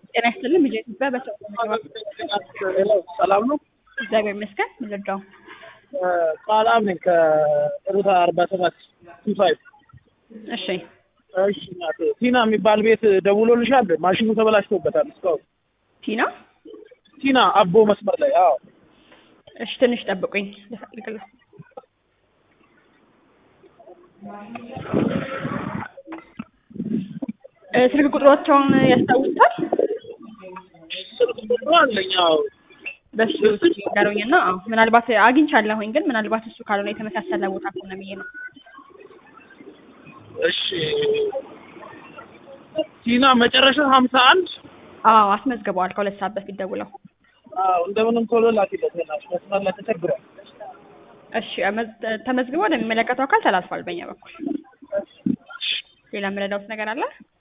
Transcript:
ጤና ይስጥልን ልጄ ኢትዮጵያ በሰው ሰላም ነው። እግዚአብሔር ይመስገን። ምንረዳው ሰላም ነኝ ከሩታ አርባ ሰባት ቱ ፋይቭ እሺ እሺ እናቴ ቲና የሚባል ቤት ደውሎልሻል? ማሽኑ ተበላሽቶበታል እስካሁን። ቲና ቲና አቦ መስመር ላይ አዎ። እሺ ትንሽ ጠብቁኝ ልፈልግልህ። እ ስልክ ቁጥሮቻውን ያስታውሳል? ስልክ ቁጥሩ አለኝ አዎ። በሱ ነገሩኝና አዎ ምናልባት አግኝቻለሁኝ ግን ምናልባት እሱ ካልሆነ የተመሳሰለ ቦታ ከሆነ ብዬ ነው። እሺ ቲና መጨረሻ ሀምሳ አንድ አዎ አስመዝግበዋል ከሁለት ሰዓት በፊት ደውለው። አዎ እንደምንም ቶሎ ላኪለት ናሽ መስመር ላይ ተቸግሯል። እሺ መዝ- ተመዝግቦ ወደሚመለከተው አካል ተላልፏል በእኛ በኩል። ሌላ የምረዳውት ነገር አለ?